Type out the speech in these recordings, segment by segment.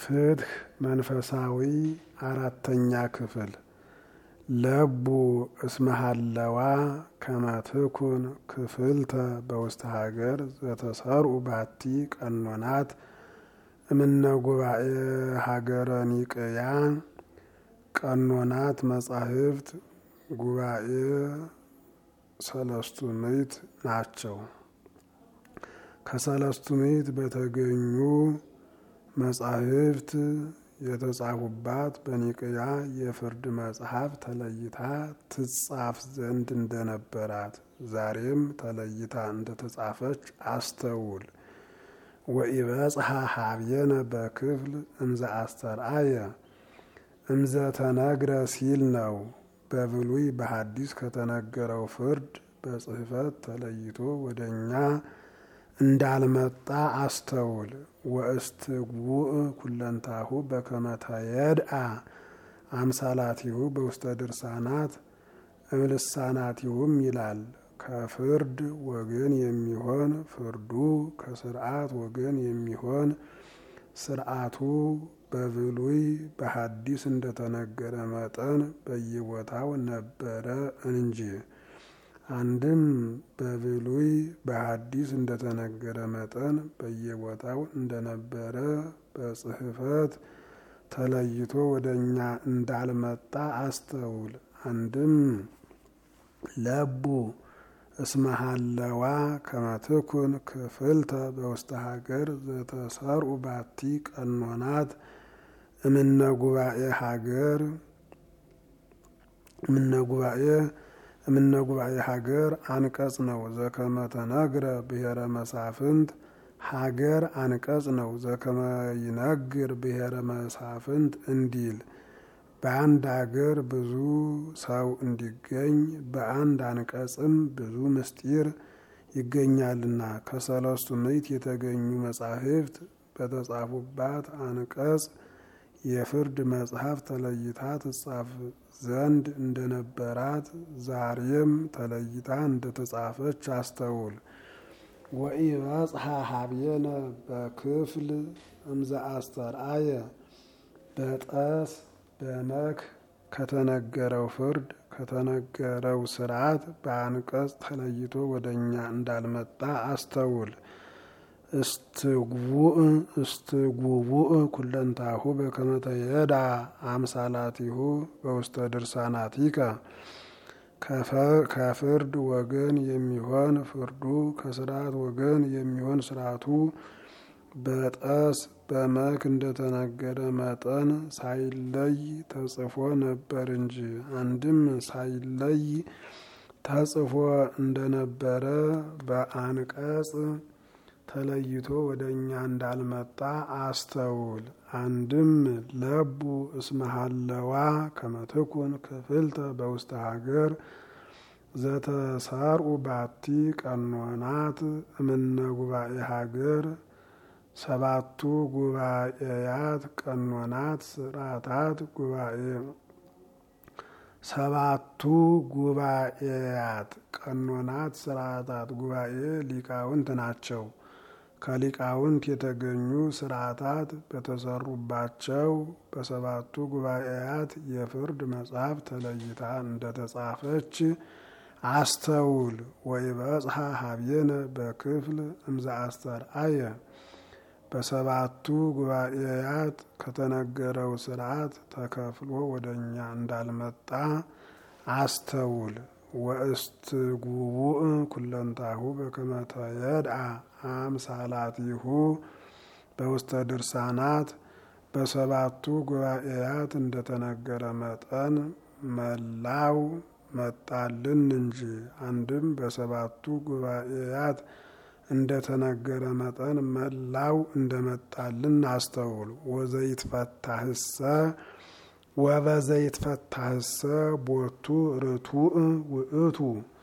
ፍትህ መንፈሳዊ አራተኛ ክፍል ለቡ እስመሃለዋ ከመትኩን ክፍልተ በውስተ ሀገር ዘተሰርኡ ባቲ ቀኖናት እምነ ጉባኤ ሀገረ ኒቅያ ቀኖናት መጻሕፍት ጉባኤ ሰለስቱ ምዕት ናቸው። ከሰለስቱ ምዕት በተገኙ መጻሕፍት የተጻፉባት በኒቅያ የፍርድ መጽሐፍ ተለይታ ትጻፍ ዘንድ እንደነበራት ዛሬም ተለይታ እንደተጻፈች አስተውል። ወኢበጽሐ ሀብየነ በክፍል እምዘ አስተርአየ እምዘ ተነግረ ሲል ነው። በብሉይ በሐዲስ ከተነገረው ፍርድ በጽሕፈት ተለይቶ ወደ እኛ እንዳልመጣ አስተውል። ወእስትጉእ ኩለንታሁ በከመ ተየድአ አምሳላቲሁ በውስተ ድርሳናት እምልሳናቲሁም ይላል። ከፍርድ ወገን የሚሆን ፍርዱ፣ ከስርዓት ወገን የሚሆን ስርዓቱ በብሉይ በሐዲስ እንደተነገረ መጠን በየቦታው ነበረ እንጂ። አንድም በብሉይ በሐዲስ እንደተነገረ መጠን በየቦታው እንደነበረ በጽሕፈት ተለይቶ ወደ እኛ እንዳልመጣ አስተውል። አንድም ለቡ እስመሃለዋ ከመትኩን ክፍልተ በውስተ ሀገር ዘተሰርኡ ባቲ ቀኖናት እምነ ጉባኤ ሀገር እምነ ጉባኤ እምነ ጉባኤ ሀገር አንቀጽ ነው። ዘከመ ተነግረ ብሔረ መሳፍንት ሀገር አንቀጽ ነው። ዘከመ ይነግር ብሔረ መሳፍንት እንዲል በአንድ ሀገር ብዙ ሰው እንዲገኝ በአንድ አንቀጽም ብዙ ምስጢር ይገኛልና ከሰለስቱ ምዕት የተገኙ መጻሕፍት በተጻፉባት አንቀጽ የፍርድ መጽሐፍ ተለይታ ትጻፍ ዘንድ እንደነበራት ዛሬም ተለይታ እንደተጻፈች አስተውል። ወኢበጽሐ ሀብየነ በክፍል እምዘ አስተርአየ በጠስ በመክ ከተነገረው ፍርድ ከተነገረው ስርዓት በአንቀጽ ተለይቶ ወደ እኛ እንዳልመጣ አስተውል። እስትጉቡእ እስትጉቡእ ኩለንታሁ በከመ ተየዳ አምሳላቲሁ በውስተ ድርሳናቲከ ከፍርድ ወገን የሚሆን ፍርዱ ከስርዓት ወገን የሚሆን ስርዓቱ በጠስ በመክ እንደተነገረ መጠን ሳይለይ ተጽፎ ነበር እንጂ። አንድም ሳይለይ ተጽፎ እንደነበረ በአንቀጽ ተለይቶ ወደ እኛ እንዳልመጣ አስተውል። አንድም ለቡ እስመሃለዋ ከመትኩን ክፍልተ በውስተ ሀገር ዘተሰርኡ ባቲ ቀኖናት እምነ ጉባኤ ሀገር ሰባቱ ጉባኤያት ቀኖናት ስርዓታት ጉባኤ ሰባቱ ጉባኤያት ቀኖናት ስርዓታት ጉባኤ ሊቃውንት ናቸው። ከሊቃውንት የተገኙ ስርዓታት በተሰሩባቸው በሰባቱ ጉባኤያት የፍርድ መጽሐፍ ተለይታ እንደተጻፈች አስተውል። ወኢበጽሐ ሀብየነ በክፍል እምዘ አስተርአየ በሰባቱ ጉባኤያት ከተነገረው ስርዓት ተከፍሎ ወደ እኛ እንዳልመጣ አስተውል። ወእስትጉቡእ ኩለንታሁ በከመ ተየድአ አምሳላቲሁ በውስተ ድርሳናት በሰባቱ ጉባኤያት እንደተነገረ መጠን መላው መጣልን እንጂ። አንድም በሰባቱ ጉባኤያት እንደተነገረ መጠን መላው እንደመጣልን አስተውል። ወዘይትፈታህሰ ወበዘይትፈታህሰ ቦቱ ርቱዕ ውእቱ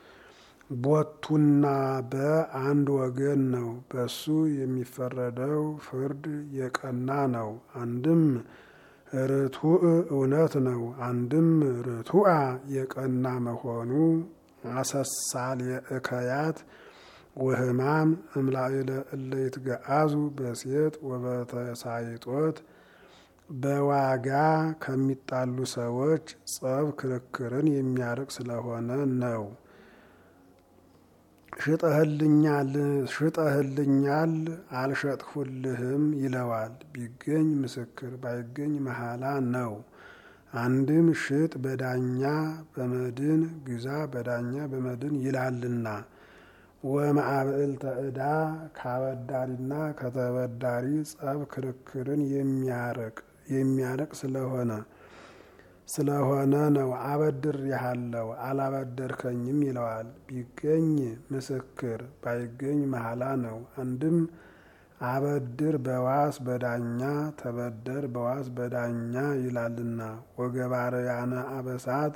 ቦቱና በአንድ ወገን ነው። በሱ የሚፈረደው ፍርድ የቀና ነው። አንድም ርቱዕ እውነት ነው። አንድም ርቱዓ የቀና መሆኑ አሰሳል የእከያት ወህማም እምላይለ እለ ይትገአዙ በሴት ወበተሳይጦት በዋጋ ከሚጣሉ ሰዎች ጸብ ክርክርን የሚያርቅ ስለሆነ ነው። ሽጠህልኛል አልሸጥሁልህም ይለዋል። ቢገኝ ምስክር ባይገኝ መሐላ ነው። አንድም ሽጥ በዳኛ በመድን ግዛ በዳኛ በመድን ይላልና። ወማዕብዕልተ ዕዳ ከአበዳሪና ከተበዳሪ ጸብ ክርክርን የሚያርቅ የሚያርቅ ስለሆነ ስለሆነ ነው። አበድሬሃለሁ አላበደርከኝም ይለዋል። ቢገኝ ምስክር ባይገኝ መሐላ ነው። አንድም አበድር በዋስ በዳኛ ተበደር በዋስ በዳኛ ይላልና። ወገባርያነ አበሳት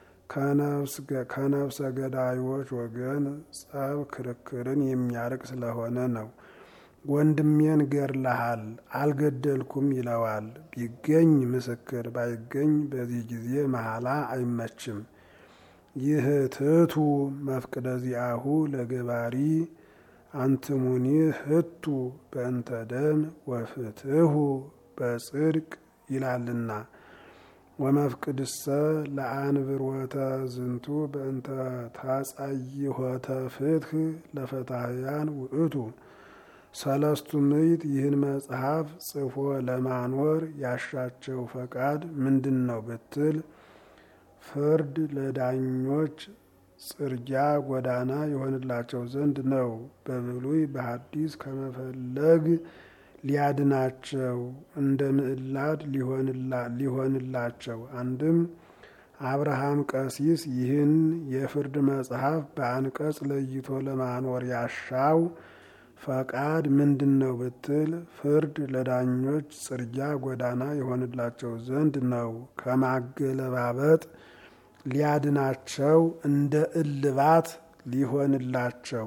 ከነፍሰ ገዳዮች ወገን ጸብ ክርክርን የሚያርቅ ስለሆነ ነው። ወንድሜን ገድለሃል አልገደልኩም ይለዋል። ቢገኝ ምስክር ባይገኝ በዚህ ጊዜ መሐላ አይመችም። ይህ ትቱ መፍቅደ ዚአሁ ለገባሪ አንትሙኒ ህቱ በእንተ ደም ወፍትሁ በጽድቅ ይላልና። ወመፍቅድሰ ለአንብሮተ ዝንቱ በእንተ ታጻይሆተ ፍትህ ለፈታህያን ውእቱ ሰለስቱ ምዕት ይህን መጽሐፍ ጽፎ ለማኖር ያሻቸው ፈቃድ ምንድን ነው ብትል፣ ፍርድ ለዳኞች ጽርጊያ ጎዳና የሆንላቸው ዘንድ ነው። በብሉይ በሐዲስ ከመፈለግ ሊያድናቸው እንደ ምዕላድ ሊሆንላቸው። አንድም አብርሃም ቀሲስ ይህን የፍርድ መጽሐፍ በአንቀጽ ለይቶ ለማኖር ያሻው ፈቃድ ምንድን ነው ብትል፣ ፍርድ ለዳኞች ጽርጊያ ጎዳና የሆንላቸው ዘንድ ነው። ከማገለባበጥ ሊያድናቸው እንደ እልባት ሊሆንላቸው።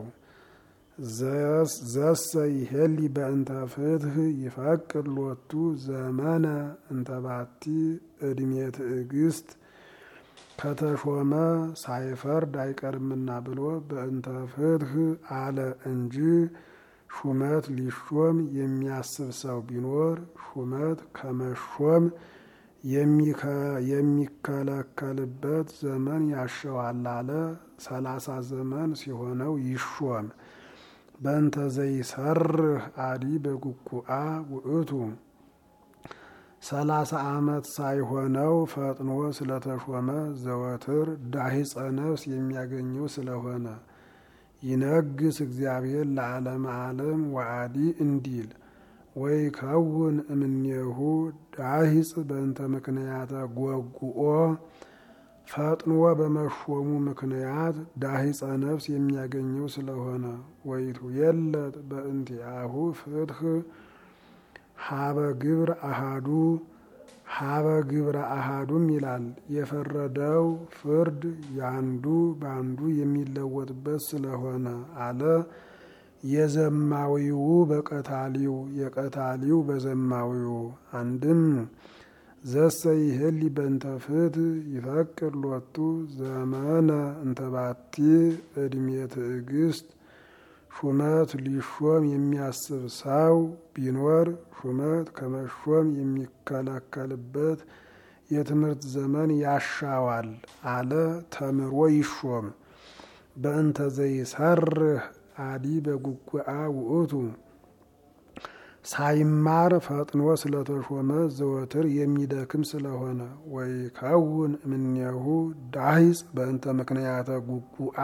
ዘሰ ይሄሊ በእንተ ፍትህ ይፈቅድ ሎቱ ዘመነ እንተባቲ ዕድሜ ትዕግስት ከተሾመ ሳይፈርድ አይቀርምና ብሎ በእንተ ፍትህ አለ እንጂ ሹመት ሊሾም የሚያስብ ሰው ቢኖር ሹመት ከመሾም የሚከለከልበት ዘመን ያሸዋል አለ። ሰላሳ ዘመን ሲሆነው ይሾም። በእንተ ዘይሰርህ አዲ በጉጉአ ውእቱ ሰላሳ ዓመት ሳይሆነው ፈጥኖ ስለተሾመ ዘወትር ዳሂፀ ነፍስ የሚያገኘው ስለሆነ ይነግስ እግዚአብሔር ለዓለም ዓለም ወአዲ እንዲል ወይ ከውን እምኔሁ ዳሂፅ በእንተ ምክንያተ ጎጉኦ ፈጥኖ በመሾሙ ምክንያት ዳሂፀ ነፍስ የሚያገኘው ስለሆነ ወይቱ የለት በእንቲአሁ ፍትህ ሀበ ግብር አሃዱ ሀበ ግብረ አሃዱም ይላል። የፈረደው ፍርድ ያንዱ በአንዱ የሚለወጥበት ስለሆነ አለ። የዘማዊው በቀታሊው የቀታሊው በዘማዊው አንድም ዘሰ ይህሊ በእንተ ፍትህ ይፈቅድ ሎቱ ዘመነ እንተባቲ ዕድሜ ትዕግስት ሹመት ሊሾም የሚያስብ ሰው ቢኖር ሹመት ከመሾም የሚከለከልበት የትምህርት ዘመን ያሻዋል አለ። ተምሮ ይሾም። በእንተ ዘይሰርህ አዲ በጉጉአ ውእቱ ሳይማር ፈጥኖ ስለተሾመ ዘወትር የሚደክም ስለሆነ ወይ ከውን እምኔሁ ዳሂፅ በእንተ ምክንያተ ጉጉአ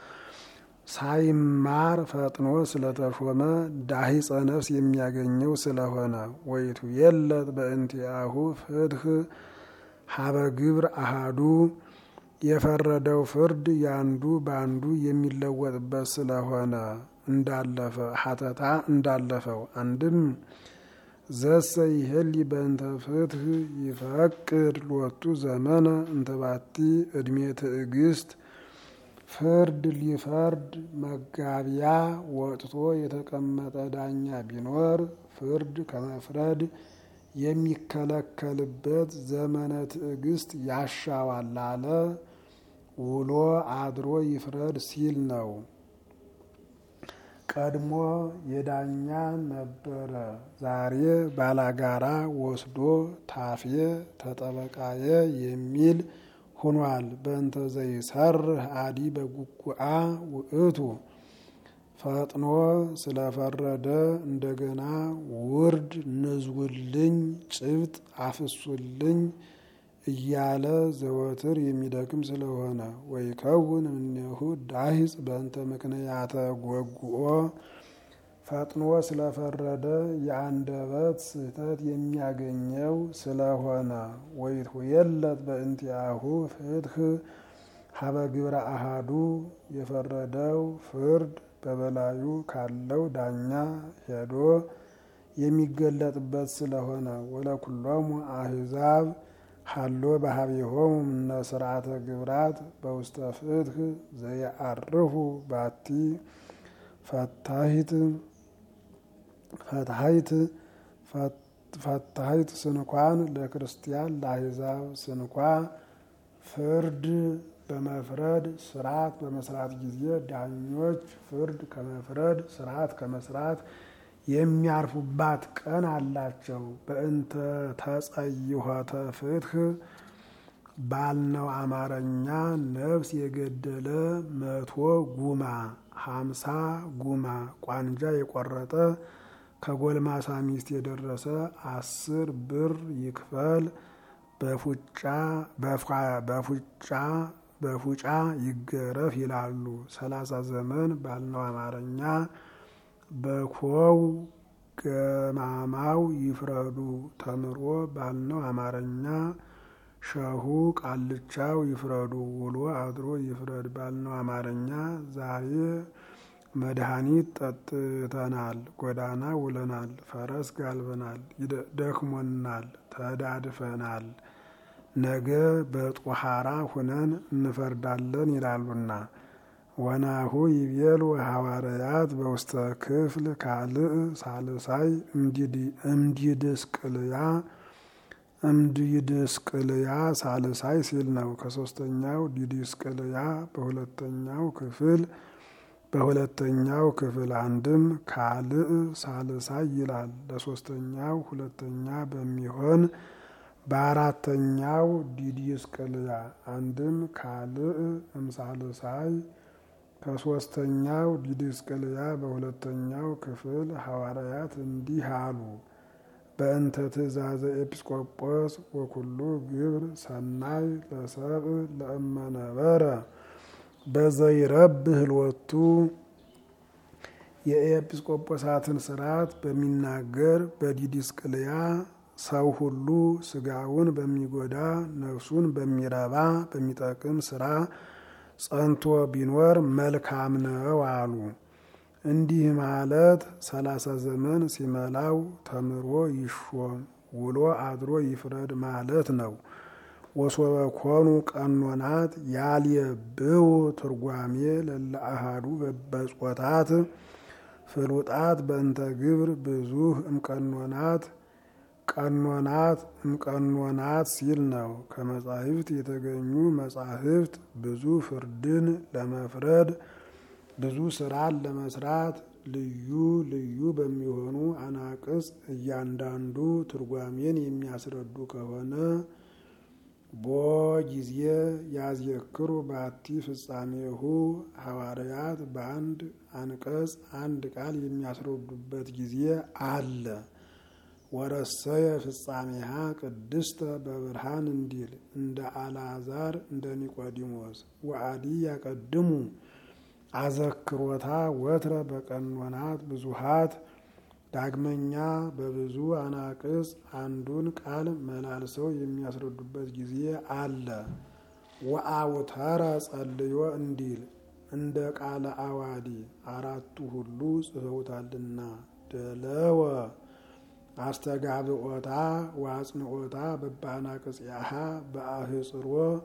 ሳይማር ፈጥኖ ስለተሾመ ዳሂፀ ነፍስ የሚያገኘው ስለሆነ ወይቱ የለት በእንቲአሁ ፍትህ ሀበ ግብር አሃዱ የፈረደው ፍርድ ያንዱ በአንዱ የሚለወጥበት ስለሆነ እንዳለፈ ሀተታ እንዳለፈው አንድም ዘሰ ይሄሊ በእንተ ፍትህ ይፈቅድ ሎቱ ዘመነ እንተባቲ ዕድሜ ትዕግስት ፍርድ ሊፈርድ መጋቢያ ወጥቶ የተቀመጠ ዳኛ ቢኖር ፍርድ ከመፍረድ የሚከለከልበት ዘመነ ትዕግስት ያሻዋል አለ። ውሎ አድሮ ይፍረድ ሲል ነው። ቀድሞ የዳኛ ነበረ፣ ዛሬ ባላጋራ ወስዶ ታፌ ተጠበቃየ የሚል ሁኗል። በእንተ ዘይሰርህ አዲ በጉጉአ ውእቱ ፈጥኖ ስለፈረደ እንደገና ውርድ ንዝውልኝ ጭብጥ አፍሱልኝ እያለ ዘወትር የሚደክም ስለሆነ ወይከውን እምኔሁ ዳሂጽ በእንተ ምክንያተ ጎጉኦ ፈጥኖ ስለፈረደ የአንደበት ስህተት የሚያገኘው ስለሆነ ወይትሁየለት በእንቲአሁ ፍትህ ሀበ ግብረ አሃዱ የፈረደው ፍርድ በበላዩ ካለው ዳኛ ሄዶ የሚገለጥበት ስለሆነ ወለኩሎሙ አህዛብ ሀሎ ባህቢሆሙ እምነ ስርዓተ ግብራት በውስተ ፍትህ ዘየአርፉ ባቲ ፈታሂት ፈታሂት ፈታሂት ስንኳን ለክርስቲያን ለአህዛብ ስንኳ ፍርድ በመፍረድ ስርዓት በመስራት ጊዜ ዳኞች ፍርድ ከመፍረድ ስርዓት ከመስራት የሚያርፉባት ቀን አላቸው። በእንተ ተጸይሖተ ፍትህ ባልነው አማርኛ ነፍስ የገደለ መቶ ጉማ ሀምሳ ጉማ ቋንጃ የቆረጠ ከጎልማሳ ሚስት የደረሰ አስር ብር ይክፈል በፉጫ በፉጫ በፉጫ ይገረፍ ይላሉ። ሰላሳ ዘመን ባልነው አማርኛ በኮው ገማማው ይፍረዱ ተምሮ ባልነው አማርኛ ሸሁ ቃልቻው ይፍረዱ ውሎ አድሮ ይፍረድ ባልነው አማርኛ ዛሬ መድኃኒት ጠጥተናል፣ ጎዳና ውለናል፣ ፈረስ ጋልበናል፣ ደክሞናል፣ ተዳድፈናል፣ ነገ በጦሃራ ሁነን እንፈርዳለን ይላሉና ወናሁ ይቤሉ ሐዋርያት በውስተ ክፍል ካልእ ሳልሳይ እምዲድስቅልያ እምዲድስቅልያ ሳልሳይ ሲል ነው። ከሶስተኛው ዲድስቅልያ በሁለተኛው ክፍል በሁለተኛው ክፍል አንድም ካልእ ሳልሳይ ይላል። ለሶስተኛው ሁለተኛ በሚሆን በአራተኛው ዲድስቅልያ አንድም ካልእ እምሳልሳይ ከሶስተኛው ዲድስቅልያ በሁለተኛው ክፍል ሐዋርያት እንዲህ አሉ። በእንተ ትእዛዘ ኤጲስቆጶስ ወኩሉ ግብር ሰናይ ለሰብእ ለእመነበረ በዘይረብህ ህልወቱ የኤጲስቆጶሳትን ስርዓት በሚናገር በዲድስቅልያ ሰው ሁሉ ስጋውን በሚጎዳ ነፍሱን በሚረባ በሚጠቅም ስራ ጸንቶ ቢኖር መልካም ነው አሉ። እንዲህ ማለት ሰላሳ ዘመን ሲመላው ተምሮ ይሾም ውሎ አድሮ ይፍረድ ማለት ነው። ወሶበ ኮኑ ቀኖናት ያልየብው ትርጓሜ ለለአሃዱ በጾታት ፍሉጣት በእንተ ግብር ብዙህ እምቀኖናት ቀኖናት እምቀኖናት ሲል ነው። ከመጻሕፍት የተገኙ መጻሕፍት ብዙ ፍርድን ለመፍረድ ብዙ ስራን ለመስራት ልዩ ልዩ በሚሆኑ አናቅጽ እያንዳንዱ ትርጓሜን የሚያስረዱ ከሆነ ቦ ጊዜ ያዝየክሩ ባቲ ፍጻሜሁ ሐዋርያት በአንድ አንቀጽ አንድ ቃል የሚያስረዱበት ጊዜ አለ። ወረሰየ ፍጻሜሃ ቅድስተ በብርሃን እንዲል እንደ አልዓዛር እንደ ኒቆዲሞስ ወአዲ ያቀድሙ አዘክሮታ ወትረ በቀኖናት ብዙሃት ዳግመኛ በብዙ አናቅጽ አንዱን ቃል መላልሰው የሚያስረዱበት ጊዜ አለ። ወአውተረ ጸልዮ እንዲል እንደ ቃለ አዋዲ አራቱ ሁሉ ጽፈውታልና ደለወ አስተጋብኦታ ወአጽንኦታ በበአናቅጽያሃ በአህጽሮ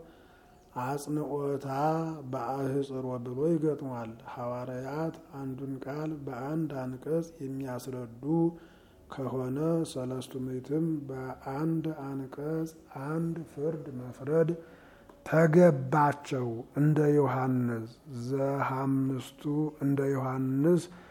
አጽንኦታ በአህጽሮ ብሎ ይገጥሟል። ሐዋርያት አንዱን ቃል በአንድ አንቀጽ የሚያስረዱ ከሆነ ሰለስቱ ምዕትም በአንድ አንቀጽ አንድ ፍርድ መፍረድ ተገባቸው። እንደ ዮሐንስ ዘሐምስቱ እንደ ዮሐንስ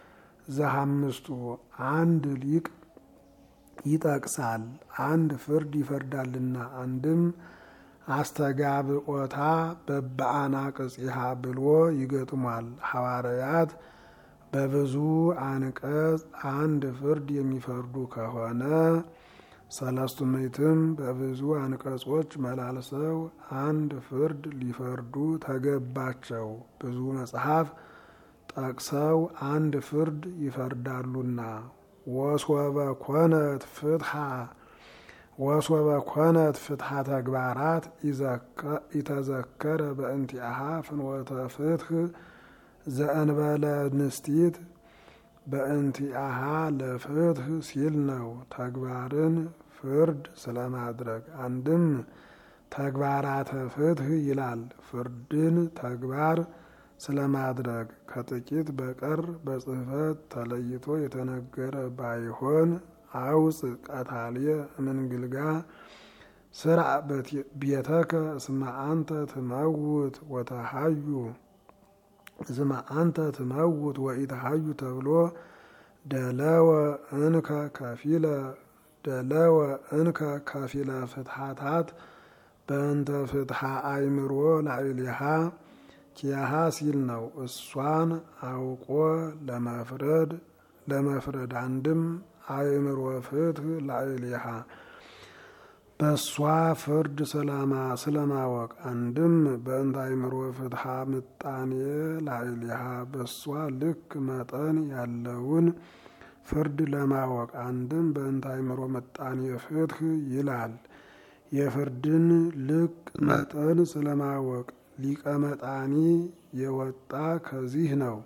ዘሐምስቱ አንድ ሊቅ ይጠቅሳል፣ አንድ ፍርድ ይፈርዳልና። አንድም አስተጋብኦታ በበአናቅጽሃ ብሎ ይገጥሟል። ሐዋርያት በብዙ አንቀጽ አንድ ፍርድ የሚፈርዱ ከሆነ ሰለስቱ ምዕትም በብዙ አንቀጾች መላልሰው አንድ ፍርድ ሊፈርዱ ተገባቸው። ብዙ መጽሐፍ ጠቅሰው አንድ ፍርድ ይፈርዳሉና ወሶበ ኮነት ፍትሐ ወሶበ ኮነት ፍትሐ ተግባራት ኢተዘከረ በእንቲአሃ ፍኖተ ፍትህ ዘእንበለ ንስቲት በእንቲአሃ ለፍትህ ሲል ነው። ተግባርን ፍርድ ስለማድረግ አንድም ተግባራተ ፍትህ ይላል። ፍርድን ተግባር ስለማድረግ ከጥቂት በቀር በጽሕፈት ተለይቶ የተነገረ ባይሆን አውፅ ቀታልየ እምንግልጋ ስራ ቤተከ እስመ አንተ ትመውት ወተሃዩ እስመ አንተ ትመውት ወኢተሃዩ ተብሎ ደለወ እንከ ከፊለ ደለወ እንከ ከፊለ ፍትሐታት በእንተ ፍትሐ አእምሮ ላዕሌሃ ኪያሃ ሲል ነው። እሷን አውቆ ለመፍረድ ለመፍረድ አንድም አእምሮ ፍትህ ላዕሌሃ በእሷ ፍርድ ስለማወቅ አንድም በእንተ አእምሮ ፍትሐ ምጣኔ ላዕሌሃ በእሷ ልክ መጠን ያለውን ፍርድ ለማወቅ አንድም በእንተ አእምሮ ምጣኔ ፍትህ ይላል። የፍርድን ልክ መጠን ስለማወቅ ሊቀ መጣኒ የወጣ ከዚህ ነው።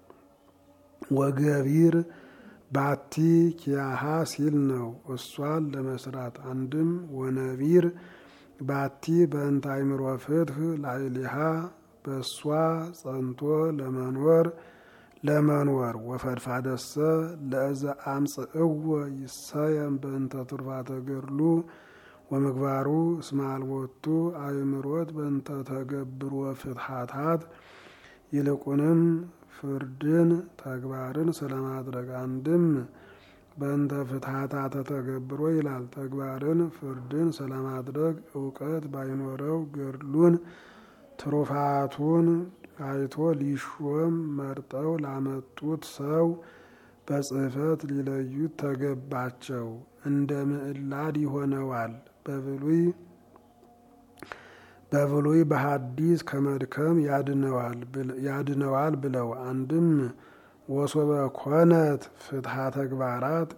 ወገቢር ባቲ ኪያሃ ሲል ነው። እሷን ለመስራት አንድም ወነቢር ባቲ በእንተ አእምሮ ፍትህ ላዕሌሃ በእሷ ጸንቶ ለመኖር ለመኖር ወፈድፋደሰ ለእዘ አምጽእዎ ይሰየም በእንተ ትሩፋተ ገድሉ ወምግባሩ እስመ አልቦቱ አእምሮት በእንተ ተገብሮ ፍትሐታት ይልቁንም ፍርድን ተግባርን ስለማድረግ አንድም በእንተ ፍትሐታተ ተገብሮ ይላል። ተግባርን ፍርድን ስለማድረግ እውቀት ባይኖረው ገድሉን ትሩፋቱን አይቶ ሊሾም መርጠው ላመጡት ሰው በጽሕፈት ሊለዩት ተገባቸው። እንደ ምዕላድ ይሆነዋል። በብሉይ በብሉይ በሐዲስ ከመድከም ያድነዋል ብለው አንድም ወሶበ ኮነት ፍትሐ ተግባራት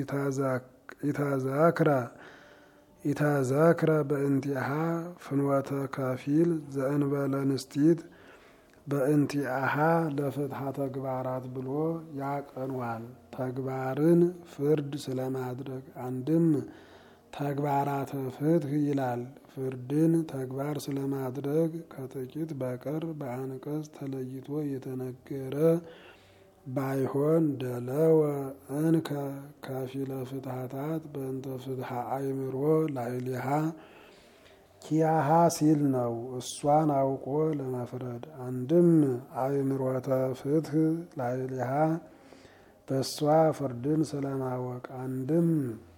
ኢተዘክረ ኢተዘክረ በእንቲአሃ ፍኖተ ከፊል ዘእንበለ ንስቲት በእንቲአሃ ለፍትሐ ተግባራት ብሎ ያቀኗል። ተግባርን ፍርድ ስለማድረግ አንድም ተግባራተ ፍትህ ይላል። ፍርድን ተግባር ስለማድረግ ከጥቂት በቀር በአንቀጽ ተለይቶ የተነገረ ባይሆን ደለወ እንከ ከፊለ ፍትሐታት በእንተ ፍትሐ አእምሮ ላዕሌሃ ኪያሃ ሲል ነው። እሷን አውቆ ለመፍረድ አንድም አእምሮተ ፍትህ ላዕሌሃ በእሷ ፍርድን ስለማወቅ አንድም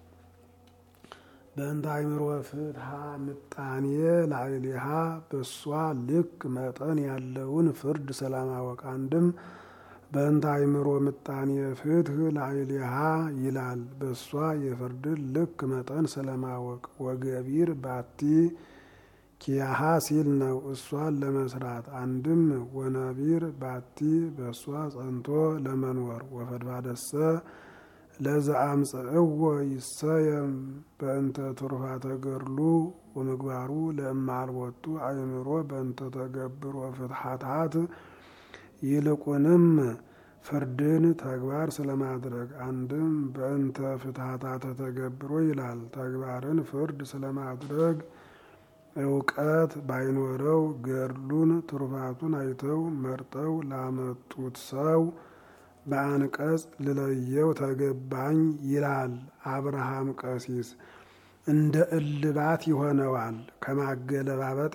በእንተ አእምሮ ፍትሐ ምጣኔ ላዕሌሃ በእሷ ልክ መጠን ያለውን ፍርድ ስለማወቅ አንድም በእንተ አእምሮ ምጣኔ ፍትህ ላዕሌሃ ይላል። በእሷ የፍርድን ልክ መጠን ስለማወቅ ወገቢር ባቲ ኪያሃ ሲል ነው። እሷን ለመስራት አንድም ወነቢር ባቲ በእሷ ጸንቶ ለመኖር ወፈድፋደሰ ለዘአምጽእዎ ይሰየም በእንተ ትሩፋተ ገድሉ ወምግባሩ ለእማልቦቱ አእምሮ በእንተ ተገብሮ ፍትሐታት ይልቁንም ፍርድን ተግባር ስለማድረግ አንድም በእንተ ፍትሐታተ ተገብሮ ይላል። ተግባርን ፍርድ ስለማድረግ እውቀት ባይኖረው ገድሉን ትሩፋቱን አይተው መርጠው ላመጡት ሰው በአንቀጽ ልለየው ተገባኝ ይላል አብርሃም ቀሲስ። እንደ እልባት ይሆነዋል ከማገለባበጥ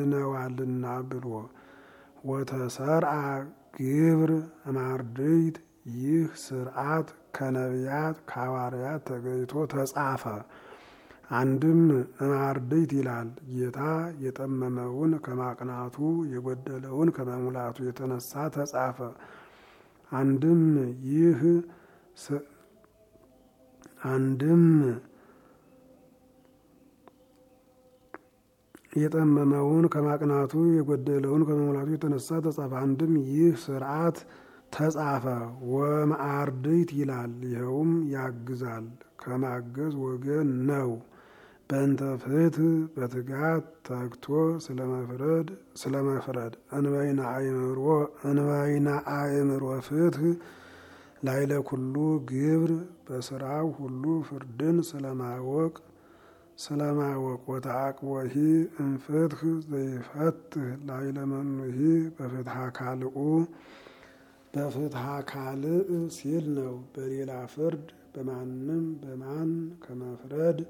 ያድነዋልና ብሎ ወተሰርአ ግብር እማርድይት ይህ ስርዓት ከነቢያት ከሐዋርያት ተገይቶ ተጻፈ። አንድም እማርድእት ይላል ጌታ የጠመመውን ከማቅናቱ የጎደለውን ከመሙላቱ የተነሳ ተጻፈ። አንድም ይህ አንድም የጠመመውን ከማቅናቱ የጎደለውን ከመሙላቱ የተነሳ ተጻፈ። አንድም ይህ ስርዓት ተጻፈ። ወመአርድእት ይላል ይኸውም ያግዛል ከማገዝ ወገን ነው። በእንተ ፍትሕ በትጋት ተግቶ ስለመፍረድ ስለመፍረድ እንበይነ አእምሮ እንበይነ አእምሮ ፍትሕ ላይለ ኩሉ ግብር በስራው ሁሉ ፍርድን ስለማወቅ ስለማወቅ ወተአቅቦሂ እምፍትሕ ዘይፈትሕ ላይለ መኑሂ በፍትሐ ካልኡ በፍትሐ ካልእ ሲል ነው። በሌላ ፍርድ በማንም በማን ከመፍረድ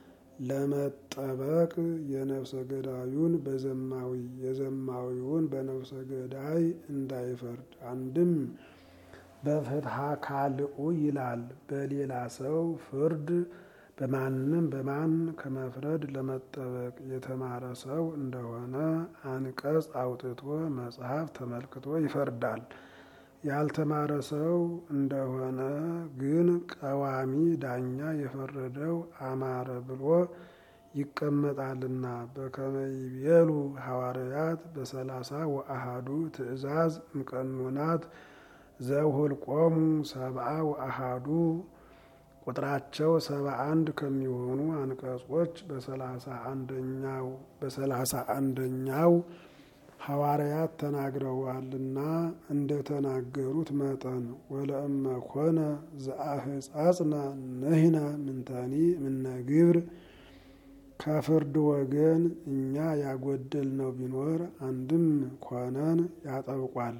ለመጠበቅ የነፍሰ ገዳዩን በዘማዊ የዘማዊውን በነፍሰ ገዳይ እንዳይፈርድ አንድም በፍትሐ ካልኡ ይላል። በሌላ ሰው ፍርድ በማንም በማን ከመፍረድ ለመጠበቅ የተማረ ሰው እንደሆነ አንቀጽ አውጥቶ መጽሐፍ ተመልክቶ ይፈርዳል። ያልተማረ ሰው እንደሆነ ግን ቀዋሚ ዳኛ የፈረደው አማረ ብሎ ይቀመጣልና በከመ ይቤሉ ሐዋርያት በሰላሳ ወአሃዱ ትእዛዝ እምቀኖናት ዘውህልቆሙ ሰብአ ወአሃዱ ቁጥራቸው ሰባ አንድ ከሚሆኑ አንቀጾች በሰላሳ አንደኛው በሰላሳ አንደኛው ሐዋርያት ተናግረዋልና እንደ ተናገሩት መጠን ወለእመ ኮነ ዘአህጻጽነ ንሕነ ምንተኒ ምነ ግብር ከፍርድ ወገን እኛ ያጎደልነው ቢኖር አንድም ኮነን ያጠብቋል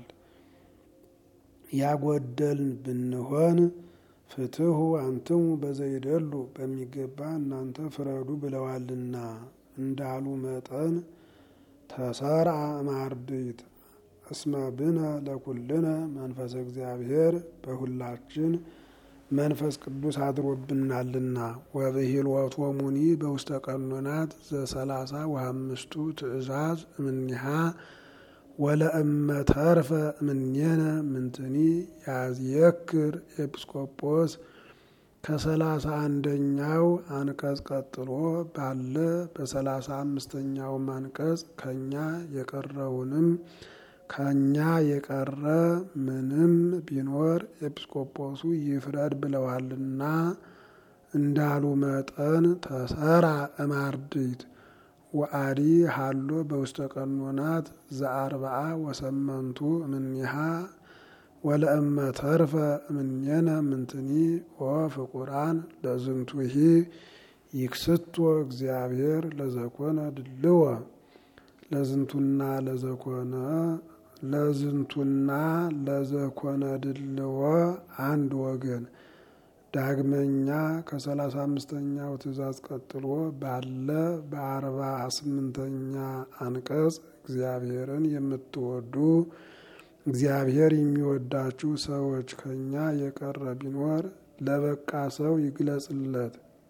ያጎደልን ብንሆን ፍትሑ አንትሙ በዘይደሉ በሚገባ እናንተ ፍረዱ ብለዋልና እንዳሉ መጠን ተሰርዐ እማርድእት እስመ ብነ ለኩልነ መንፈሰ እግዚአብሔር በሁላችን መንፈስ ቅዱስ አድሮብናልና ወብሂልወቶሙኒ በውስተ ቀኖናት ዘሰላሳ ወአምስቱ ትእዛዝ እምኒሃ ወለእመ ተርፈ እምኔነ ምንትኒ ያዝየክር ኤጲስቆጶስ ከሰላሳ አንደኛው አንቀጽ ቀጥሎ ባለ በሰላሳ አምስተኛውም አንቀጽ ከኛ የቀረውንም ከኛ የቀረ ምንም ቢኖር ኤጲስቆጶሱ ይፍረድ ብለዋልና እንዳሉ መጠን ተሰራ እማርድእት ወአዲ ሃሎ በውስተ ቀኖናት ዘአርብዓ ወሰመንቱ እምኔሃ ወለእመ ተርፈ እምኔነ ምንትኒ ወፍቁራን ለዝንቱሂ ይክስቶ እግዚአብሔር ለዘኮነ ድልወ ለዝንቱና ለዘኮነ ለዝንቱና ለዘኮነ ድልወ አንድ ወገን ዳግመኛ ከሰላሳ አምስተኛው ትእዛዝ ቀጥሎ ባለ በአርባ ስምንተኛ አንቀጽ እግዚአብሔርን የምትወዱ እግዚአብሔር የሚወዳችሁ ሰዎች ከኛ የቀረ ቢኖር ለበቃ ሰው ይግለጽለት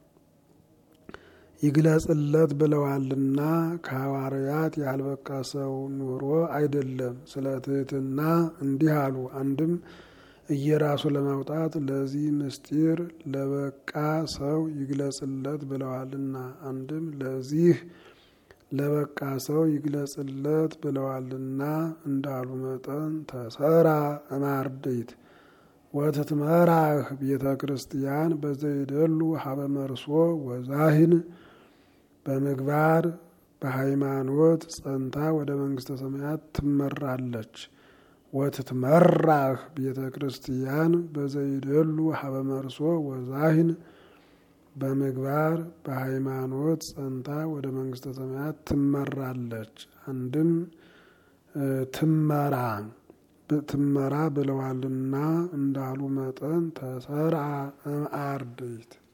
ይግለጽለት ብለዋልና ከሐዋርያት ያልበቃ ሰው ኑሮ አይደለም። ስለ ትህትና እንዲህ አሉ። አንድም እየራሱ ለማውጣት ለዚህ ምስጢር ለበቃ ሰው ይግለጽለት ብለዋልና፣ አንድም ለዚህ ለበቃ ሰው ይግለጽለት ብለዋልና እንዳሉ መጠን ተሰራ እማርድእት ወትትመራህ ቤተ ክርስቲያን በዘይደሉ ሀበ መርሶ ወዛህን በምግባር በሃይማኖት ጸንታ ወደ መንግስተ ሰማያት ትመራለች። ወትትመራህ ቤተ ክርስቲያን በዘይደሉ ሀበ መርሶ ወዛህን በምግባር በሃይማኖት ጸንታ ወደ መንግስተ ሰማያት ትመራለች። አንድም ትመራ ትመራ ብለዋልና እንዳሉ መጠን ተሰርዐ እምአርድእት